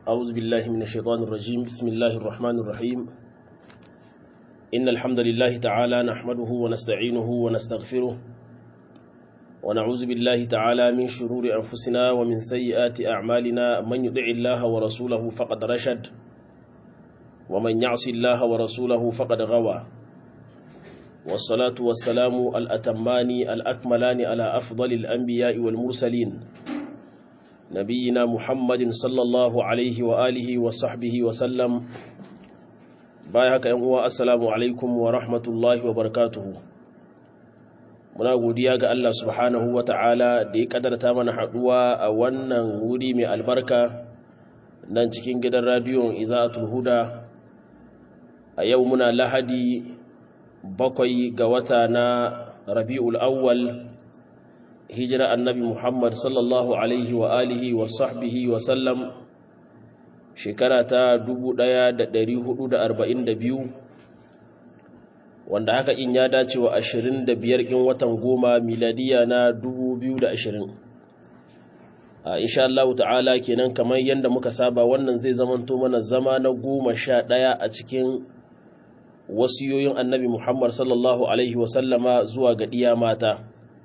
أعوذ بالله من الشيطان الرجيم بسم الله الرحمن الرحيم إن الحمد لله تعالى نحمده ونستعينه ونستغفره ونعوذ بالله تعالى من شرور أنفسنا ومن سيئات أعمالنا من يطع الله ورسوله فقد رشد ومن يعص الله ورسوله فقد غوى والصلاة والسلام الأتمان الأكملان على أفضل الأنبياء والمرسلين نبينا محمد صلى الله عليه وآله وصحبه وسلم بايهك ينقوى السلام عليكم ورحمة الله وبركاته muna godiya ga Allah subhanahu wa ta'ala da ya kadarta mana haɗuwa a wannan wuri mai albarka nan cikin gidan radiyon iza'atul huda a yau muna lahadi bakwai ga wata na rabi'ul awwal hijira annabi Muhammad sallallahu alaihi wa alihi wa sahbihi wa sallam shekara ta 1442 wanda haka in ya dace wa 25 in watan goma miladiya na 2020 a insha Allah ta'ala kenan kamar yadda muka saba wannan zai zamanto mana zama na goma sha ɗaya a cikin wasiyoyin annabi Muhammad sallallahu alaihi wa sallama zuwa ga ɗiya mata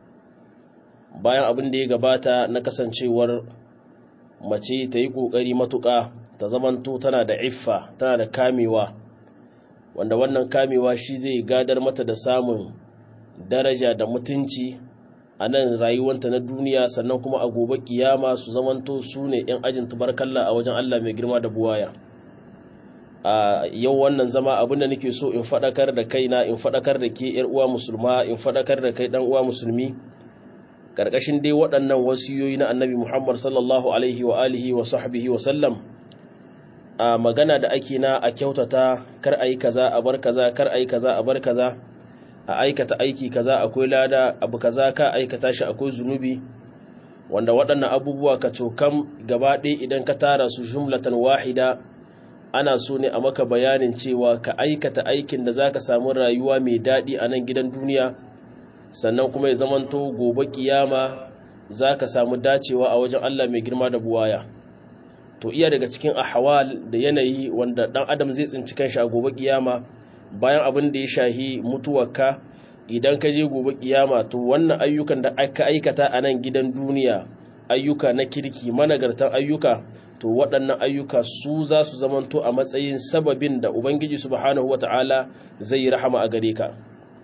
bayan abin da ya gabata na kasancewar mace ta yi ƙoƙari matuƙa ta zamanto tana da iffa tana da kamewa wanda wannan kamewa shi zai gadar mata da samun daraja da mutunci a nan rayuwanta na duniya sannan kuma a gobe kiyama su zamanto su ne 'yan ajin tubarkalla a wajen Allah mai girma da buwaya a yau wannan zama abin da nake so in faɗakar da kaina in faɗakar da ke 'yar uwa musulma in faɗakar da kai ɗan uwa musulmi karkashin dai waɗannan wasiyoyi na annabi Muhammad sallallahu alaihi wa alihi wa sahbihi wa sallam a magana da ake na a kyautata kar ayi kaza a bar kaza kar ayi kaza a bar kaza a aikata aiki kaza akwai lada abu kaza ka aikata shi akwai zunubi wanda waɗannan abubuwa ka cokam gaba ɗaya idan ka tara su jumlatan wahida ana so ne a maka bayanin cewa ka aikata aikin da zaka samu rayuwa mai daɗi a nan gidan duniya sannan kuma ya zamanto gobe kiyama za ka samu dacewa a wajen Allah mai girma da buwaya to iya daga cikin ahwal da yanayi wanda dan adam zai tsinci kanshi a gobe kiyama bayan abin da ya shahi mutuwarka idan ka je gobe kiyama to wannan ayyukan da aka aikata a nan gidan duniya ayyuka na kirki managartan ayyuka to waɗannan ayyuka su za su zamanto a matsayin sababin da ubangiji subhanahu wata'ala zai yi rahama a gare ka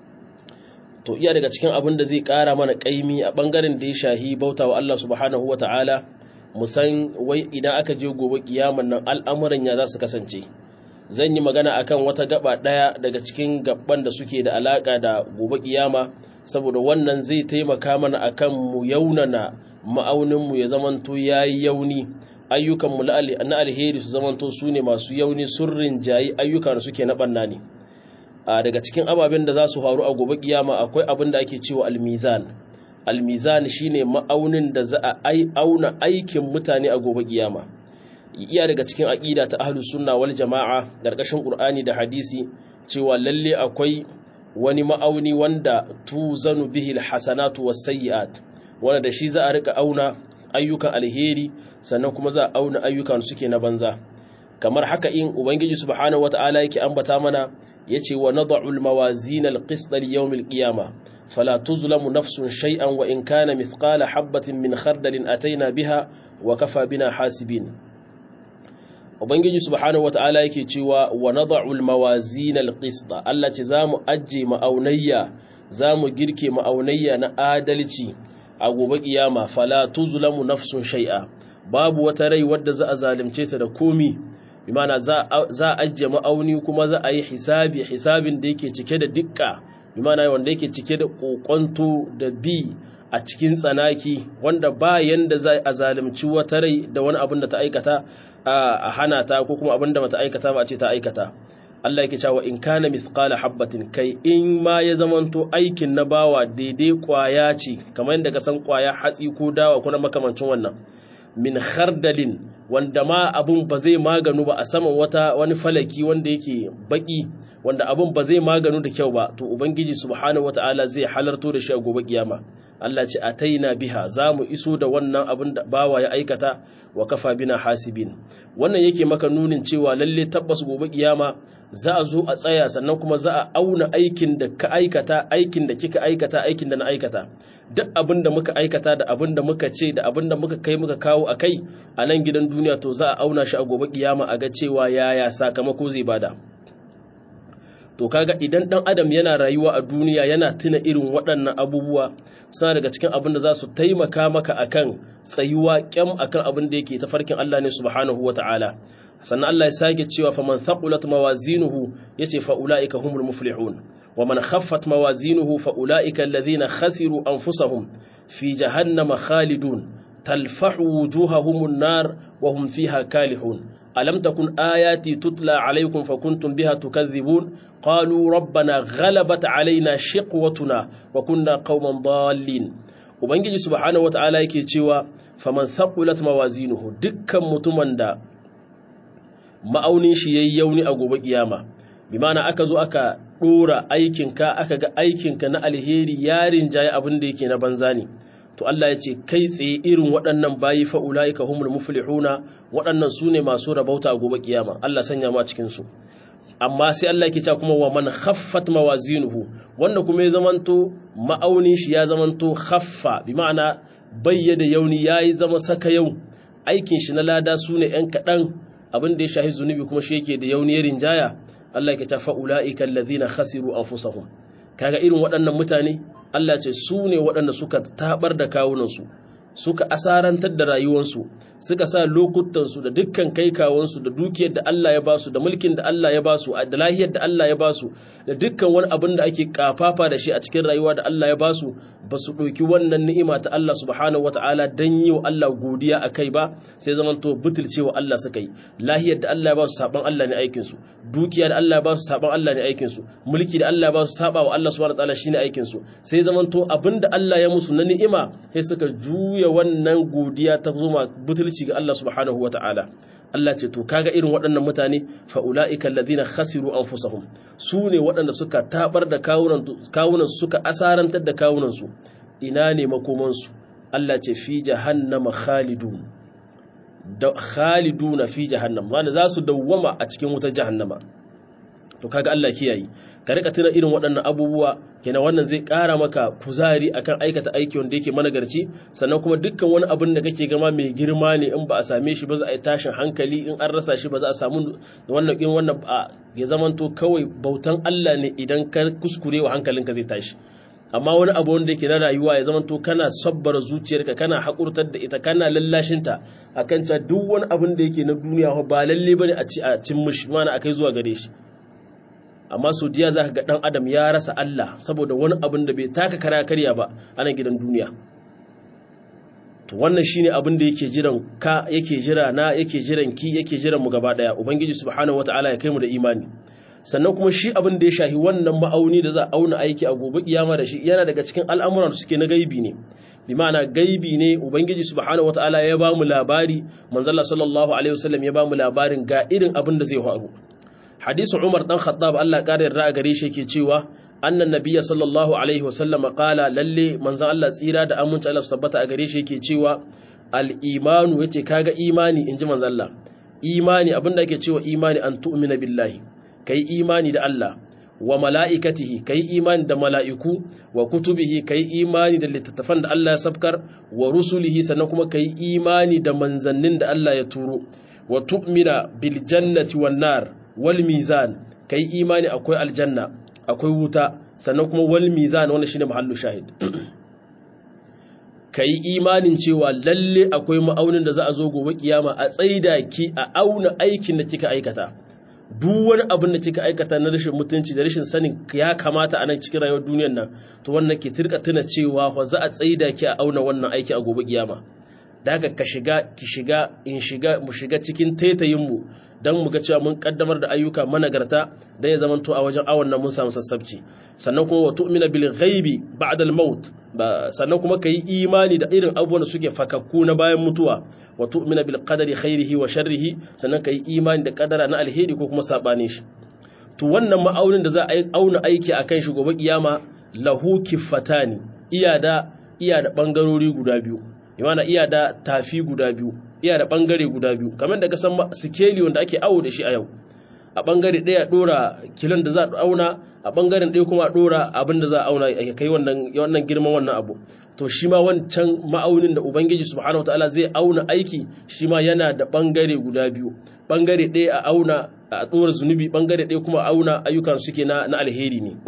to iya daga cikin abin da zai ƙara mana ƙaimi a ɓangaren da ya shahi bauta wa Allah subhanahu wa ta'ala musan wai idan aka je gobe kiyaman nan al'amuran ya za su kasance zan yi magana akan wata gaba ɗaya daga cikin gaban da suke da alaƙa da gobe kiyama saboda wannan zai taimaka mana akan mu yaunana ma'auninmu ya zamanto ya yi yauni ayyukanmu na alheri su zamanto su ne masu yauni surrin jayi ayyuka da suke na ɓanna ne a daga cikin ababen da za su faru a gobe kiyama akwai abin da ake cewa almizan almizan shine ma'aunin da za a auna aikin mutane a gobe kiyama iya daga cikin aqida ta ahlus sunna wal jamaa garkashin qur'ani da hadisi cewa lalle akwai wani ma'auni wanda tuzanu bihi alhasanatu wasayyi'at wanda da shi za a rika auna ayyukan alheri sannan kuma za a auna ayyukan suke na banza kamar haka in ubangiji subhanahu wataala yake ambata mana yace wa nad'u al-mawazin al-qist li-yawm al-qiyamah fala tuzlamu nafsun shay'an wa in kana mithqala habatin min khardalin ataina biha wa kafa bina hasibin ubangiji subhanahu wataala yake cewa wa nad'u al-mawazin al-qist Allah ce zamu ajje ma'aunayya zamu girke ma'aunayya na adalci a gobe kiyama fala tuzlamu nafsun shay'a babu wata rai wadda za a zalunce ta da komi bimana za a ajiye ma'auni kuma za a yi hisabi hisabin da yake cike da dukka bimana wanda yake cike da kokonto da bi a cikin tsanaki wanda ba yanda za a zalimci wata rai da wani abin da ta aikata a hana ta ko kuma abin da bata aikata ba a ce ta aikata Allah yake cewa in kana mithqala habatin kai in ma ya zamanto aikin na bawa daidai kwaya ce kamar yadda ka san kwaya hatsi ko dawa ko na makamancin wannan min khardalin wanda ma abun ba zai maganu ba a saman wata wani falaki wanda yake baki wanda abun ba zai maganu da kyau ba to ubangiji subhanahu wataala zai halarto da shi a gobe kiyama Allah ce ataina biha za mu iso da wannan abin da bawa ya aikata wa kafa bina hasibin wannan yake maka nunin cewa lalle tabbas gobe kiyama za a zo a tsaya sannan kuma za a auna aikin da ka aikata aikin da kika aikata aikin da na aikata duk abin da muka aikata da abin da muka ce da abin da muka kai muka kawo a kai a nan gidan duniya to za a auna shi a gobe kiyama a ga cewa yaya sakamako zai bada to kaga idan dan adam yana rayuwa a duniya yana tuna irin waɗannan abubuwa suna daga cikin abin da za su taimaka maka akan tsayuwa kyam akan abin da yake tafarkin Allah ne subhanahu wata'ala sannan Allah ya sake cewa faman thaqulat mawazinuhu yace fa ulaika humul muflihun wa man khaffat mawazinuhu fa ulaika alladhina khasiru anfusahum fi jahannama khalidun تلفح وجوههم النار وهم فيها كالحون ألم تكن آياتي تتلى عليكم فكنتم بها تكذبون قالوا ربنا غلبت علينا شقوتنا وكنا قوما ضالين ubangiji subhanahu wataala yake cewa faman thaqulat mawazinuhu dukkan mutumin da ma'aunin shi yayi yauni a gobe kiyama bi ma'ana aka zo aka dora aikinka aka ga aikinka na alheri yarin jaye abin da yake na banza ne to Allah ya ce kai tsaye irin waɗannan bayi fa ulaika humul muflihuna waɗannan su ne masu rabauta a gobe kiyama Allah sanya ma cikin su amma sai Allah yake cewa kuma wa man khaffat mawazinuhu wanda kuma ya zamanto ma'aunin shi ya zamanto khaffa bi ma'ana bayyada yauni yayi zama saka yau aikin shi na lada su ne ɗan kaɗan abin da ya shahi zunubi kuma shi yake da yauni ya rinjaya Allah yake cewa fa ulaika alladhina khasiru anfusahum kaga irin waɗannan mutane Allah ce su ne waɗanda suka tabar da kawunansu suka asarantar da rayuwansu suka sa lokutansu da dukkan kai kawansu da dukiyar da Allah ya basu da mulkin da Allah ya basu da lahiyar da Allah ya basu da dukkan wani abin da ake kafafa da shi a cikin rayuwa da Allah ya basu ba su ɗauki wannan ni'ima ta Allah subhanahu wata'ala dan yi wa Allah godiya a kai ba sai zaman to butulce wa Allah suka yi lahiyar da Allah ya basu saban Allah ne aikin su dukiya da Allah ya basu saban Allah ne aikin su mulki da Allah ya basu saba wa Allah subhanahu wata'ala shine aikin su sai zaman to abin da Allah ya musu na ni'ima sai suka juya wannan godiya ta zuma butulci ga Allah subhanahu wata'ala Allah ce to kaga irin waɗannan mutane fa ulaika alladhina khasiru anfusahum su ne waɗanda suka tabar da kawunan kawunan suka asarantar da kawunan su ina ne makoman su Allah ce fi jahannama khalidun da khaliduna fi jahannam wanda za su dawwama a cikin wutar jahannama to kaga Allah kiyaye ka rika tuna irin waɗannan abubuwa kenan wannan zai ƙara maka kuzari akan aikata aiki wanda yake managarci sannan kuma dukkan wani abin da kake gama mai girma ne in ba a same shi ba za a yi tashin hankali in an rasa shi ba za a samu wannan in wannan ya zamanto kawai bautan Allah ne idan ka kuskure wa hankalinka zai tashi amma wani abu wanda yake na rayuwa ya zamanto kana sabbar zuciyarka kana hakurtar da ita kana lallashinta akan cewa duk wani abin da yake na duniya ba lalle bane a ci a cin mishi mana akai zuwa gare shi amma sau diya za ka ga ɗan adam ya rasa Allah saboda wani abin da bai taka kara karya ba a nan gidan duniya to wannan shine abin da yake jiran ka yake jira na yake jiran ki yake jiran mu gaba daya ubangiji subhanahu wataala ya kai mu da imani sannan kuma shi abin da ya shahi wannan ma'auni da za a auna aiki a gobe kiyama da shi yana daga cikin al'amuran da suke na gaibi ne bi ma'ana gaibi ne ubangiji subhanahu wataala ya ba mu labari manzalla sallallahu alaihi wasallam ya ba mu labarin ga irin abin da zai faru hadisi Umar dan Khattab Allah ƙara yarda a gare shi yake cewa annan nabiyya sallallahu alaihi wasallam qala lalle manzon Allah tsira da aminci Allah su tabbata a gare shi yake cewa al-imanu yace kaga imani inji manzon Allah imani abinda ake cewa imani an tu'mina billahi kai imani da Allah wa mala'ikatihi kai imani da mala'iku wa kutubihi kai imani da littattafan da Allah ya sabkar wa rusulihi sannan kuma kai imani da manzannin da Allah ya turo wa tu'mina bil jannati wan nar wal mizan kai imani akwai aljanna akwai wuta sannan kuma wal mizan wannan shine mahallu shahid kai imanin cewa lalle akwai ma'aunin da za a zo gobe kiyama a tsaida ki a auna aikin da kika aikata duk wani abin da kika aikata na rashin mutunci da rashin sanin ya kamata a nan cikin rayuwar duniyar nan to wannan ki tirka tuna cewa fa za a tsaida ki a auna wannan aiki a gobe kiyama da haka ka shiga ki shiga in shiga mu shiga cikin taitayin mu dan mu ga cewa mun kaddamar da ayyuka managarta dan ya zamanto a wajen awon nan mun samu sassabci sannan kuma wa tu'mina bil ghaibi ba'da al maut sannan kuma ka yi imani da irin abubuwan da suke fakakku na bayan mutuwa wa tu'mina bil qadari khairihi wa sharrihi sannan ka yi imani da kadara na alheri ko kuma sabane shi to wannan ma'aunin da za a auna aiki akan shi gobe kiyama lahu kiffatani iya da iya da bangarori guda biyu imana iya da tafi guda biyu iya da bangare guda biyu kamar da ka san sikeli wanda ake awo da shi a yau a bangare ɗaya ɗora kilon da za a auna a bangaren ɗaya kuma a ɗora abin da za a auna ya kai wannan girman wannan abu to shi ma wancan ma'aunin da ubangiji subhanahu wataala zai auna aiki shi ma yana da bangare guda biyu bangare ɗaya a auna a ɗora zunubi bangare ɗaya kuma a auna ayyukan suke na, na alheri ne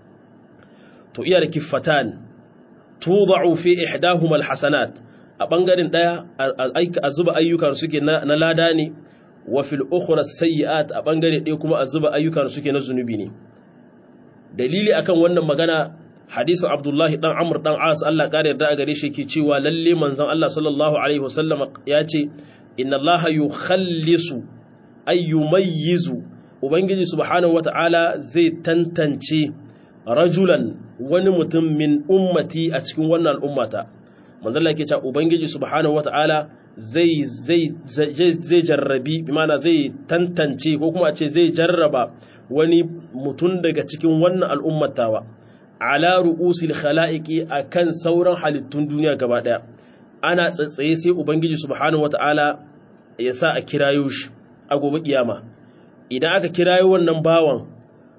to iya da kiffatan tudau fi ihdahuma alhasanat a bangaren ɗaya a zuba ayyukan suke na lada ne wa fil ukhra sayyi'at a bangare ɗaya kuma a zuba ayyukan suke na zunubi ne dalili akan wannan magana hadisin Abdullahi dan Amr dan As Allah kare yarda a gare shi yake cewa lalle manzon Allah sallallahu alaihi wasallam ya ce inna Allah yukhallisu ay yumayyizu ubangiji subhanahu wata'ala zai tantance rajulan wani mutum min ummati a cikin wannan al'ummata manzon Allah yake cewa ubangiji subhanahu wata'ala zai zai jarrabi bimana zai tantance ko kuma ce zai jarraba wani mutum daga cikin wannan al'ummatawa ala ru'usil khala'iqi akan sauran halittun duniya gaba daya ana tsatsaye sai ubangiji subhanahu wata'ala ya sa a kirayo shi a gobe kiyama idan aka kirayo wannan bawan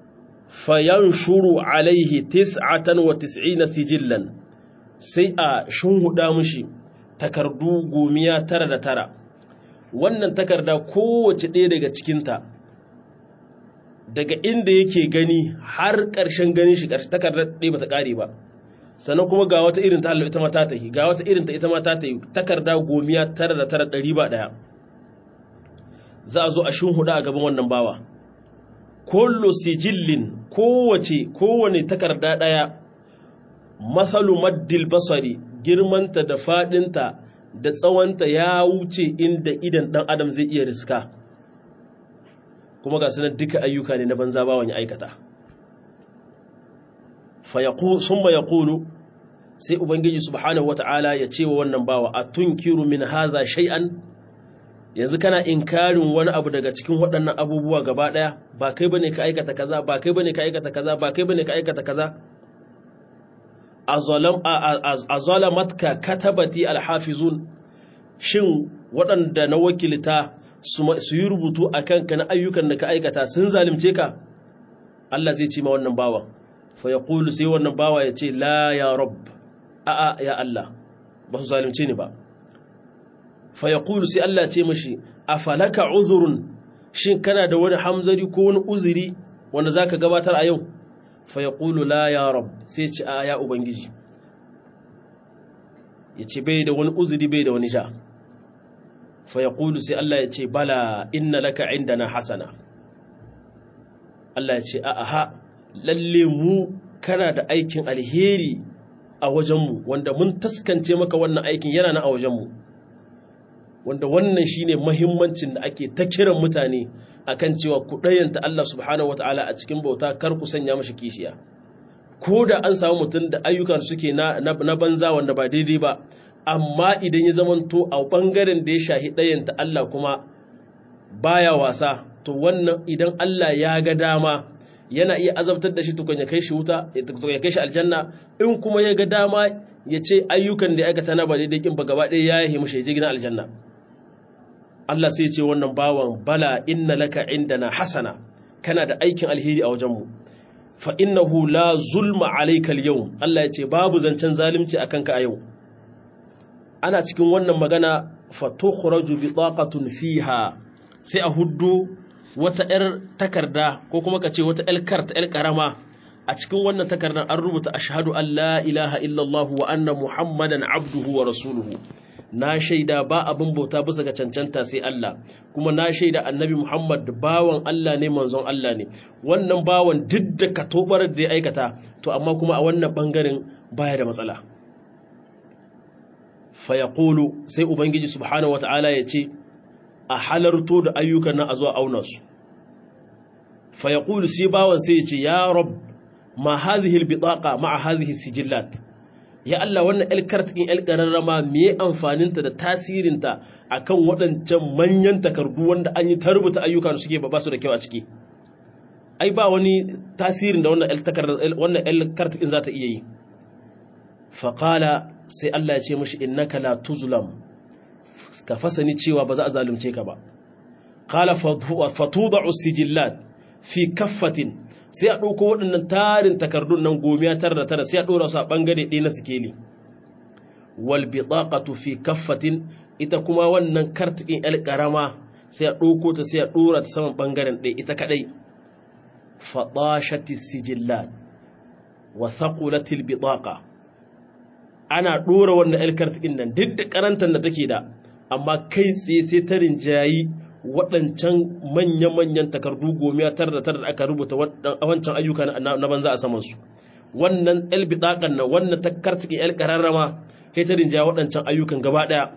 fayanshuru alaihi tis'atan wa tis'ina sijillan sai a shunhuda mushi takardu gomiya tara da tara wannan takarda kowace ɗaya daga cikinta daga inda yake gani har ƙarshen ganin shi takardar ɗaya ba ta ƙare ba sannan kuma ga wata irin ta hallo ita ma ta tahi ga wata irin ta ita ma ta tahi takarda gomiya tara da tara ɗari ba ɗaya za a zo a shunhuda a gaban wannan bawa kullu sijillin kowace kowane takarda ɗaya mathalu maddil basari girmanta da faɗinta da tsawonta ya wuce inda idan ɗan adam zai iya riska kuma ga sunan duka ayyuka ne na banza bawan ya aikata sun ma ya kulu sai ubangiji subhanahu wata'ala ya ce wa wannan bawa a tunkiru min haza shay'an yanzu kana inkarin wani abu daga cikin waɗannan abubuwa gaba ɗaya ba kai bane ka aikata kaza ba kai bane ka aikata kaza ba kai bane ka aikata kaza a zalamatka katabati alhafizun shin waɗanda na wakilta su yi rubutu a kanka na ayyukan da ka aikata sun zalimce ka Allah zai ce ma wannan bawa fa ya ƙulu sai wannan bawa ya ce la ya rab a'a ya Allah ba su zalimce ni ba fa ya ƙulu sai Allah ce mashi a falaka uzurun shin kana da wani hamzari ko wani uzuri wanda za ka gabatar a yau fa ya ƙulu la ya rab sai ce a ya ubangiji ya ce bai da wani uzuri bai da wani ja fa ya ƙulu sai Allah ya ce bala inna laka inda na hasana Allah ya ce a aha lalle mu kana da aikin alheri a wajenmu wanda mun taskance maka wannan aikin yana na a wajenmu wanda wannan shine mahimmancin da ake ta kiran mutane akan cewa ku ɗayanta Allah subhanahu wataala a cikin bauta kar ku sanya mashi kishiya ko da an samu mutum da ayyukan suke na, na, banza wanda ba daidai ba amma idan ya zamanto a ɓangaren da ya shahi ɗayanta Allah kuma baya wasa to wannan idan Allah ya ga dama yana iya azabtar da shi tukun ya kai shi wuta ya kai shi aljanna in kuma ya ga dama ya ce ayyukan da ya aikata na ba daidai kin ba gaba ɗaya ya yi mashi ya je gidan aljanna Allah sai ce wannan bawan bala inna laka indana hasana kana da aikin alheri a wajenmu fa innahu la zulma alayka al Allah ya ce babu zancen zalunci akan ka a yau ana cikin wannan magana fa tukhraju bitaqatun fiha sai a huddu wata yar takarda ko kuma ka ce wata yar karta yar karama a cikin wannan takardar an rubuta ashhadu an la ilaha illallah wa anna muhammadan abduhu wa rasuluhu na shaida ba abin bauta bisa ga cancanta sai Allah kuma na shaida annabi Muhammad bawan Allah ne manzon Allah ne wannan bawan duk da katobar da ya aikata to amma kuma a wannan bangaren baya da matsala fa yaqulu sai ubangiji subhanahu wataala ya ce a halarto da ayyukan nan a zuwa auna su fa yaqulu sai bawan sai ya ce ya rab ma hadhihi albitaqa ma'a hadhihi sijillat ya Allah wannan el kartikin el kararrama me amfaninta da tasirinta akan waɗancan manyan takardu wanda an yi ta rubuta ayyuka da suke ba su da kyau a ciki ai ba wani tasirin da wannan el takardar wannan el kartikin za ta iya yi faqala sai Allah ya ce mishi innaka la tuzlam ka fasani cewa ba za a zalunce ka ba qala fatuda'u sijillat fi kaffatin sai a ɗauko waɗannan tarin takardun nan gomiya tara da tara sai a ɗora su a ɓangare ɗaya na sikeli wal bitaqatu fi kaffatin ita kuma wannan kartikin el karama sai a ɗauko ta sai a ɗora ta saman ɓangaren ɗaya ita kaɗai fadashati sijillat wa thaqulatil bitaqa ana ɗora wannan el kartikin nan duk da karantar da take da amma kai tsaye sai ta rinjayi waɗancan manya-manyan takardu gomiya tara da tara da aka rubuta wancan ayyuka na banza a samansu wannan el bitaƙan na wannan takartiki el ƙararrama kai ta rinja waɗancan ayyukan gaba ɗaya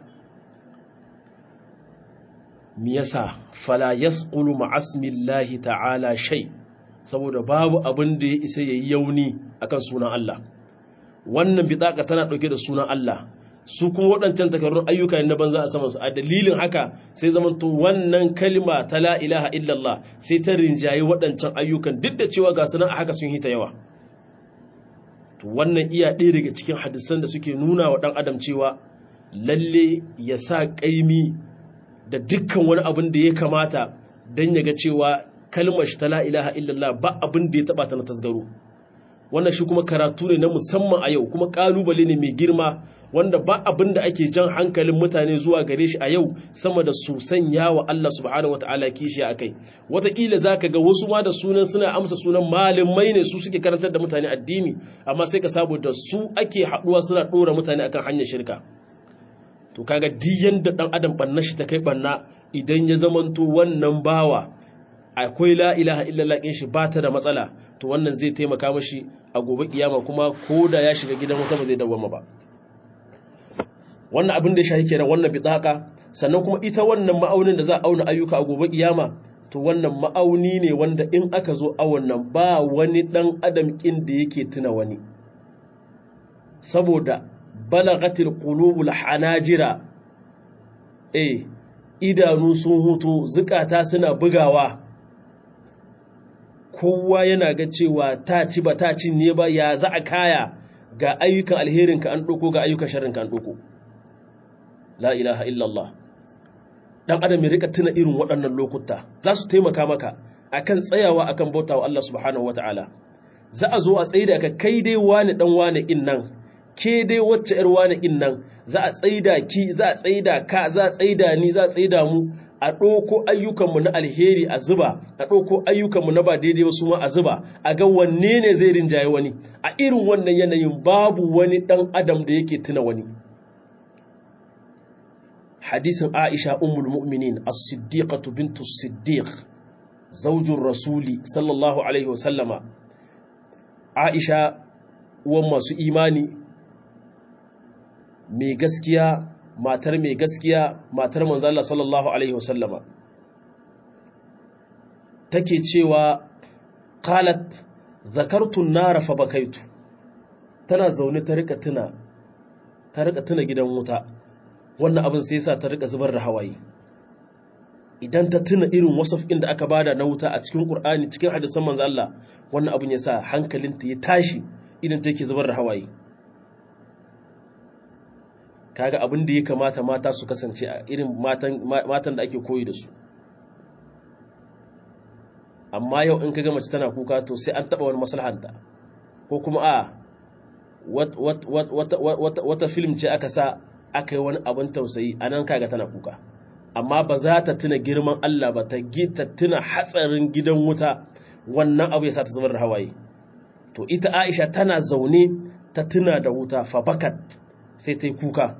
mi yasa fala yasqulu ma'asmillahi ta'ala shay saboda babu abin da ya isa yayi yauni akan sunan Allah wannan bitaƙa tana ɗauke da sunan Allah su kuma waɗancan takardun ayyuka na banza a samansu a dalilin haka sai zamanto wannan kalma ta la ilaha illallah sai ta rinjaye waɗancan ayyukan duk da cewa ga sunan a haka sun hita yawa to wannan iya ɗaya daga cikin hadisan da suke nuna wa ɗan adam cewa lalle ya sa ƙaimi da dukkan wani abin da ya kamata don ya ga cewa kalmar shi ta la ilaha illallah ba abin da ya taɓa ta na tasgaro wannan shi kuma karatu ne na musamman a yau kuma kalubale ne mai girma wanda ba abin da ake jan hankalin mutane zuwa gare shi a yau sama da su sanya wa Allah subhanahu wataala kishi a kai wataƙila za ka ga wasu ma da sunan suna amsa sunan malamai ne su suke karantar da mutane addini amma sai ka samu da su ake haɗuwa suna ɗora mutane akan hanyar shirka to kaga duk yanda ɗan adam ɓanna shi ta kai ɓanna idan ya zamanto wannan bawa akwai la ilaha illallah kin shi ba ta da matsala to wannan zai taimaka mashi a gobe kiyama kuma ko da ya shiga gidan wata ba zai dawwama ba wannan abin da ya shahi kenan wannan bitaka sannan kuma ita wannan ma'aunin da za a auna ayyuka a gobe kiyama to wannan ma'auni ne wanda in aka zo awon nan ba wani dan adam kin da yake tuna wani saboda balagatil qulubul hanajira eh idanu sun huto zukata suna bugawa kowa yana ga cewa ta ci ba ta cin ne ba ya za a kaya ga ayyukan alherinka an ɗauko ga ayyukan sharrinka an ɗauko la ilaha illallah ɗan adam ya rika tuna irin waɗannan lokuta za su taimaka maka akan tsayawa akan bauta wa Allah subhanahu wa ta'ala za a zo a tsaida ka kai dai wani ɗan wani in nan ke dai wacce ‘yar wani in nan za a tsaida ki za a tsaida ka za a tsaida ni za a tsaida mu a ɗauko ayyukanmu na alheri a zuba a ɗauko ayyukanmu na ba daidai wasu ma a zuba a ga wanne ne zai rinjaye wani a irin wannan yanayin babu wani ɗan adam da yake tuna wani hadisin aisha ummul mu'minin as-siddiqatu bintu siddiq zaujin rasuli sallallahu alaihi wasallama aisha uwan masu imani mai gaskiya matar mai gaskiya matar manzala sallallahu alaihi wasallama take cewa qalat zakartu nara fa bakaitu tana zaune ta rika tuna ta rika tuna gidan wuta wannan abin sai yasa ta rika zubar da hawaye idan ta tuna irin wasaf da aka bada na wuta a cikin Qur'ani cikin hadisan manzo Allah wannan abin yasa hankalinta ya tashi idan take zubar da hawaye kaga abin da ya kamata mata su kasance a irin matan da ake koyi da su amma yau in kaga mace tana kuka to sai an taba wani maslahanta ko kuma a wata film ce aka sa aka yi wani abin tausayi a nan kaga tana kuka amma ba za ta tuna girman Allah ba ta tuna hatsarin gidan wuta wannan abu ya sa ta zubar da hawaye to ita Aisha tana zaune ta tuna da wuta fa bakat sai ta yi kuka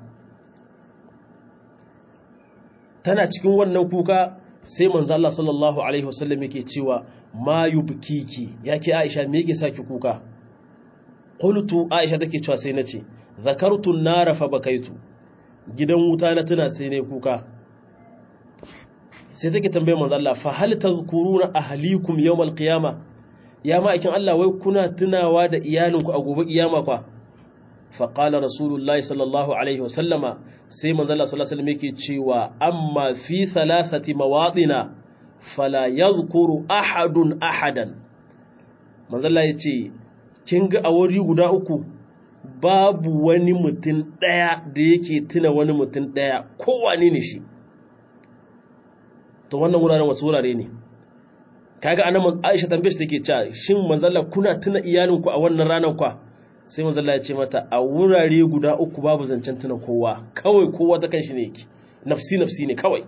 tana cikin wannan kuka sai manzo Allah sallallahu alaihi wasallam yake cewa ma yubkiki yake Aisha me yake saki kuka qultu Aisha take cewa sai nace zakartu nara fa bakaitu gidan wuta na tuna sai ne kuka sai take tambaye manzo Allah fa hal tazkuruna ahlikum yawmal qiyama ya ma'aikin Allah wai kuna tunawa da iyalinku a gobe kiyama kwa faƙala rasulullahi sallallahu alaihi wasallama sai manzala sallallahu alaihi yake cewa amma fi thalathati mawaɗina fala yadhkuru ahadun ahadan manzala ya ce kin ga a wuri guda uku babu wani mutum ɗaya da yake tuna wani mutum ɗaya kowane ne shi to wannan wuraren wasu wurare ne kaga anan Aisha tambaye take cewa shin manzalla kuna tuna iyalinku a wannan ranar kwa sai manzalla ya ce mata a wurare guda uku babu zancen tuna kowa kawai kowa ta kanshi ne yake nafsi nafsi ne kawai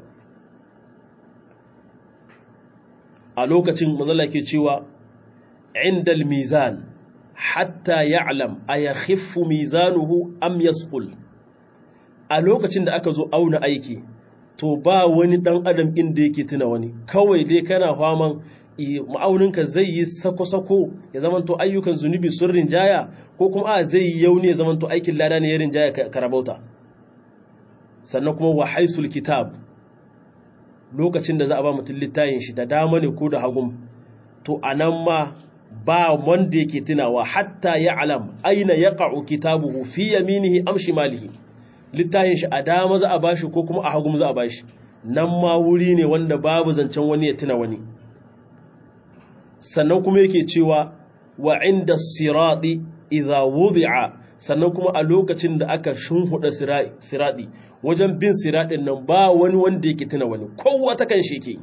a lokacin manzalla ke cewa indal mizan hatta ya'lam ayakhiffu mizanuhu am yasqul a lokacin da aka zo auna aiki to ba wani dan adam inda yake tuna wani kawai dai kana faman ma'auninka zai yi sako-sako ya zamanto ayyukan zunubi sun rinjaya ko kuma a zai yi yauni ya zamanto aikin lada ne ya rinjaya karabauta sannan kuma wa haisul kitab lokacin da za a ba mutum littayin shi da dama ne ko da hagun to a nan ma ba wanda yake tunawa hatta ya alam aina ya ƙa'u kitabuhu fi yaminihi am shimalihi littayin shi a dama za a bashi ko kuma a hagun za a bashi nan ma wuri ne wanda babu zancen wani ya tuna wani sannan kuma yake cewa wa inda siradi idha wudi'a sannan kuma a lokacin da aka shunhuda siradi wajen bin siradin nan ba wani wanda yake tuna wani kowa ta kan shi yake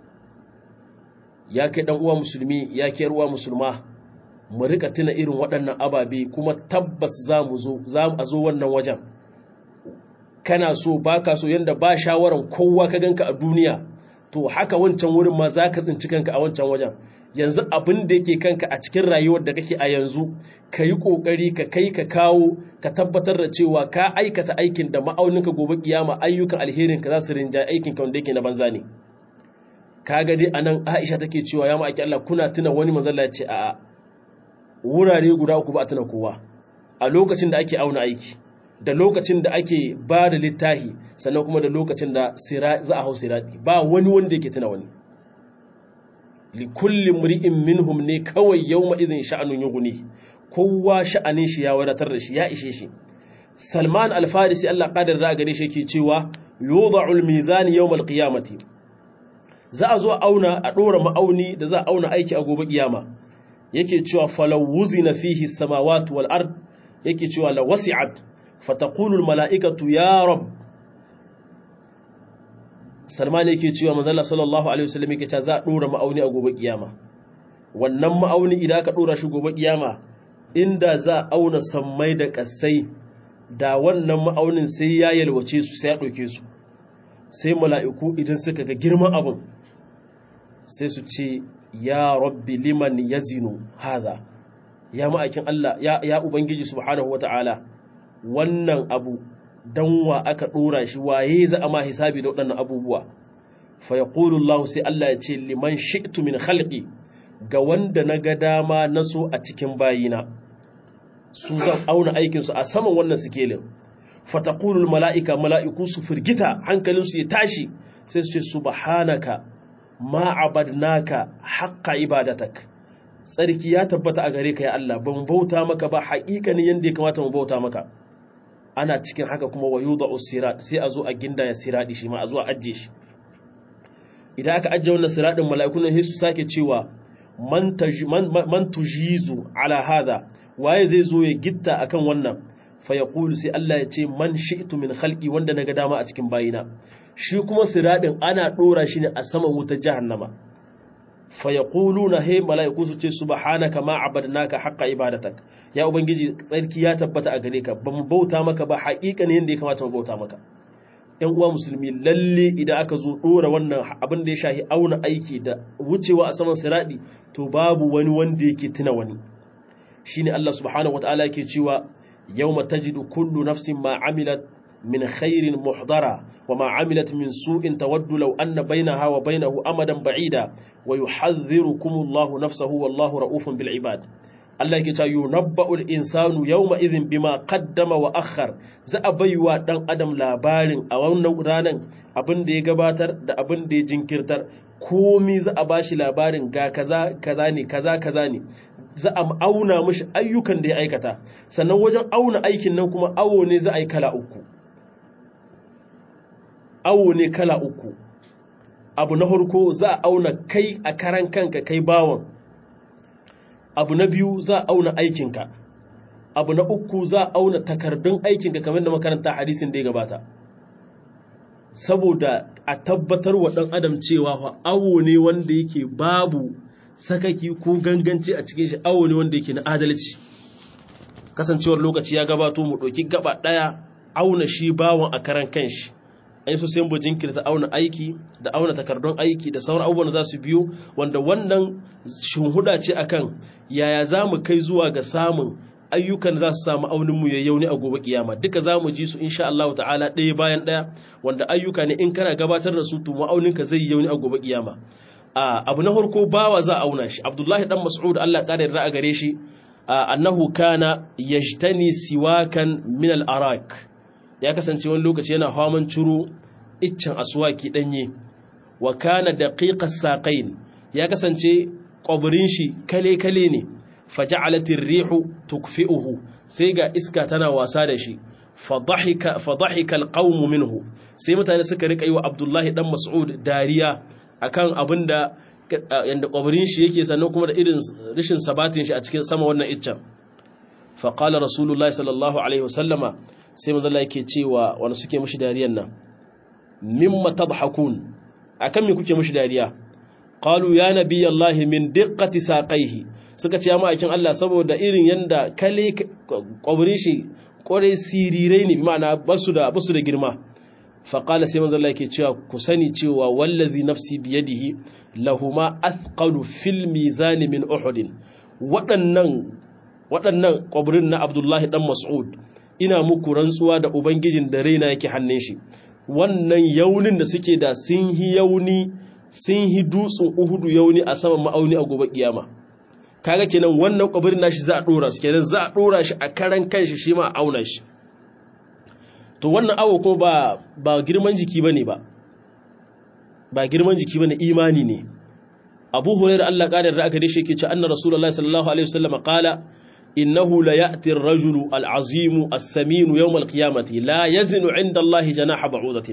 ya kai dan uwa musulmi ya kai ruwa musulma mu rika tuna irin waɗannan ababe kuma tabbas za mu zo za mu zo wannan wajen kana so baka so yanda ba shawaran kowa ka ganka a duniya to haka wancan wurin ma za ka tsinci kanka a wancan wajen yanzu abin da yake kanka a cikin rayuwar da kake a yanzu ka yi ƙoƙari ka kai ka kawo ka tabbatar da cewa ka aikata aikin da ma'auninka gobe kiyama ayyukan alherin ka za su rinja aikin ka wanda yake na banza ne ka ga dai anan Aisha take cewa ya ma'aiki Allah kuna tuna wani manzalla ya ce a wurare guda uku ba a tuna kowa a lokacin da ake auna aiki da lokacin da ake ba da littahi sannan kuma da lokacin da za a hau siradi ba wani wanda yake tuna wani likulli mri'in minhum ne kawai yawma idhin sha'anun yughni kowa sha'anin shi ya wadatar da shi ya ishe shi Salman al-Farisi Allah qadar da gare shi yake cewa yudha'u al-mizan yawm al-qiyamati za a zo auna a dora ma'auni da za a auna aiki a gobe kiyama yake cewa falaw wuzina fihi samawati wal ard yake cewa la wasi'at fataqulu al-mala'ikatu ya rabb Salman yake cewa manzala sallallahu alaihi wasallam yake cewa za a dora ma'auni a gobe kiyama wannan ma'auni idan aka dora shi gobe kiyama inda za a auna sammai da kasai da wannan ma'aunin sai ya yalwace su sai ya ɗauke su sai mala'iku idan suka ga girman abin sai su ce ya rabbi liman yazinu hadha ya ma'aikin Allah ya, ya ubangiji subhanahu wata'ala wannan abu dan wa aka dora shi waye za a ma hisabi da waɗannan abubuwa fa yaqulu Allah sai Allah ya ce liman shi'tu min khalqi ga wanda na ga dama na so a cikin bayina su zan auna aikin su a saman wannan sikelin fa taqulu mala'ika mala'iku su firgita hankalin su ya tashi sai su ce subhanaka ma abadnaka haqqa ibadatak tsarki ya tabbata a gare ka ya Allah ban bauta maka ba haƙiƙanin yanda ya kamata mu bauta maka ana cikin haka kuma wa yuda usirat sai a zo a ginda ya siradi shi ma a zo a ajje shi idan aka ajje wannan siradin mala'ikun nan su sake cewa man man tujizu ala hada waye zai zo ya gitta akan wannan fa yaqulu sai Allah ya ce man shi'tu min khalqi wanda naga dama a cikin bayina shi kuma siradin ana dora shi ne a saman wutar jahannama fa yaquluna he mala'iku su ce subhanaka ma abadnaka haqqa ibadatak ya ubangiji tsarki ya tabbata a gare ka ba mu bauta maka ba haƙiƙanin yanda ya kamata mu bauta maka yan uwa musulmi lalle idan aka zo dora wannan abin da ya shahi auna aiki da wucewa a saman siradi to babu wani wanda yake tuna wani shine Allah subhanahu wataala yake cewa yawma tajidu kullu nafsin ma amilat من خير محضرة وما عملت من سوء تود لو أن بينها وبينه أمدا بعيدا ويحذركم الله نفسه والله رؤوف بالعباد Allah yake cewa yunabba'ul insanu yawma idhin bima qaddama wa akhar za a baiwa dan adam labarin a wannan ranan abin da ya gabatar da abin da ya jinkirtar komi za a bashi labarin ga kaza kaza ne kaza kaza ne za a auna mashi ayyukan da ya aikata sannan wajen auna aikin nan kuma awo ne za a yi kala uku awo ne kala uku abu na harko za a auna kai a karan kanka kai bawan abu na biyu za a auna aikinka abu na uku za a auna takardun aikinka kamar da makaranta hadisin da ya gabata saboda a tabbatar wa ɗan adam cewa awo ne wanda yake babu sakaki ko ganganci a cikin shi awo ne wanda yake na adalci kasancewar lokaci ya gabato mu ɗauki gaba ɗaya auna shi bawan a karan kanshi ai so sai mu jinkirta auna aiki da auna takardun aiki da sauran abubuwan za su biyo wanda wannan shunhuda ce akan yaya za mu kai zuwa ga samun ayyukan za su samu aunin mu yayyau ne a gobe kiyama duka za mu ji su insha Allah ta'ala ɗaya bayan ɗaya wanda ayyuka ne in kana gabatar da su to ma'aunin ka zai yauni a gobe kiyama a abu na farko bawa za a auna shi Abdullahi dan Mas'ud Allah ƙara yarda a gare shi annahu kana yajtani siwakan min al-arak ya kasance wani lokaci yana haman ciro iccen aswaki danye wa kana daqiqas saqain ya kasance kwabrin shi kale kale ne faja'alatir rihu tukfi'uhu sai ga iska tana wasa da shi fadhahika fadhahika alqawm minhu sai mutane suka rika yi wa Abdullahi dan Mas'ud dariya akan abinda yanda kwabrin shi yake sannan kuma da irin rishin sabatin shi a cikin sama wannan iccen fa qala rasulullahi sallallahu alaihi wasallama sai manzo Allah yake cewa wanda suke mushi dariyan nan mimma tadhakun akan me kuke mushi dariya qalu ya nabiyallahi min diqqati saqaihi suka ce amma akin Allah saboda irin yanda kale kwabrin shi kwarai sirirai ne ma'ana basu da basu da girma fa qala sai manzo Allah yake cewa ku sani cewa wallazi nafsi biyadihi lahuma athqalu fil mizan min uhud waɗannan waɗannan kwabrin na Abdullahi dan Mas'ud ina muku rantsuwa da ubangijin da raina yake hannun shi wannan yaunin da suke da sun hi yauni sun hi dutsen uhudu yauni a saman ma'auni a gobe kiyama kaga kenan wannan kwabirin nashi za a dora su kenan za a dora shi a karan kanshi shi ma a auna shi to wannan awo ko ba ba girman jiki bane ba ba girman jiki bane imani ne Abu Hurairah Allah kadar da aka dace yake cewa anna Rasulullahi sallallahu alaihi wasallam qala إنه ليأتي الرجل العظيم السمين يوم القيامة لا يزن عند الله جناح بعوضة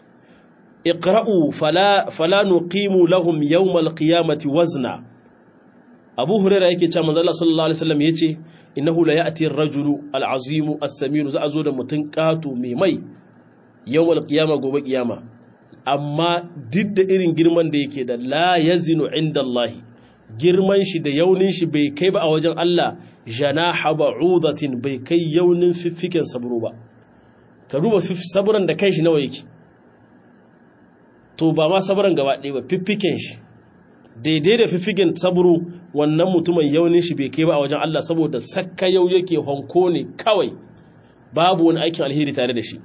اقرأوا فلا, فلا نقيم لهم يوم القيامة وزنا أبو هريرة يكي كما الله صلى الله عليه وسلم يتي إنه ليأتي الرجل العظيم السمين زأزود متنكات ميمي يوم القيامة قوة قيامة أما ضد إرين جرمان ديكي لا يزن عند الله girman shi da yaunin shi bai kai ba a wajen Allah janaha ba'udatin bai kai yaunin fiffiken sabro ba ka duba sabran da kanshi nawa yake to ba ma sabran gaba ɗaya ba fiffiken shi daidai da fiffiken sabro wannan mutumin yaunin shi bai kai ba a wajen Allah saboda sakka yau yake honko ne kawai babu wani aikin alheri tare da shi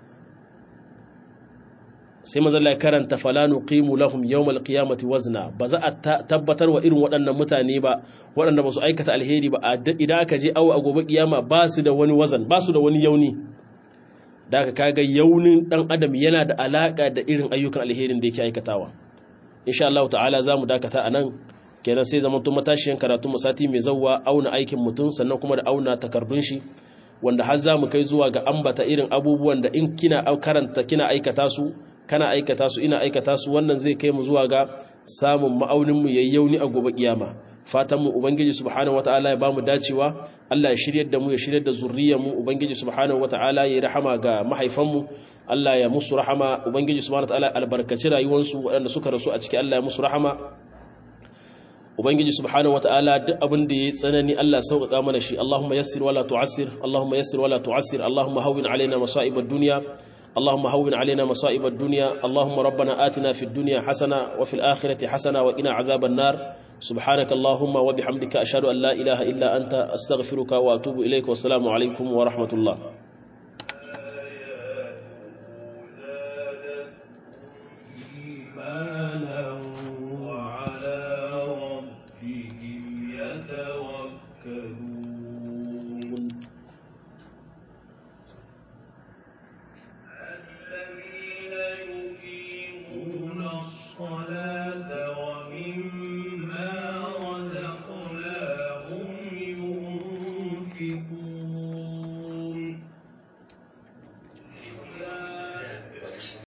sai mazalla ya karanta falanu qimu lahum yawmal qiyamati wazna ba za a tabbatar wa irin waɗannan mutane ba waɗanda ba su aikata alheri ba idan aka je awo a gobe kiyama ba su da wani wazan ba su da wani yauni da aka kaga yaunin dan adam yana da alaka da irin ayyukan alherin da yake aikatawa insha Allah ta'ala za mu dakata a nan kenan sai zama tun matashiyan karatu mu sati mai zawwa auna aikin mutum sannan kuma da auna takardun shi wanda har za mu kai zuwa ga ambata irin abubuwan da in kina karanta kina aikata su kana aikata su ina aikata su wannan zai kai mu zuwa ga samun ma'aunin mu yayyauni a gobe kiyama fatan mu ubangiji subhanahu wataala ya bamu dacewa Allah ya shiryar da mu ya shiryar da zurriyar mu ubangiji subhanahu wataala ya rahama ga mahaifan mu Allah ya musu rahama ubangiji subhanahu wataala albarkaci rayuwar su waɗanda suka rasu a ciki Allah ya musu rahama ubangiji subhanahu wataala duk abin da yayi tsanani Allah sauƙaƙa mana shi Allahumma yassir wala tu'assir Allahumma yassir wala tu'assir Allahumma hawwin alaina masa'ib ad-dunya اللهم هون علينا مصائب الدنيا اللهم ربنا آتنا في الدنيا حسنة وفي الآخرة حسنة وقنا عذاب النار سبحانك اللهم وبحمدك أشهد أن لا إله إلا أنت أستغفرك وأتوب إليك والسلام عليكم ورحمة الله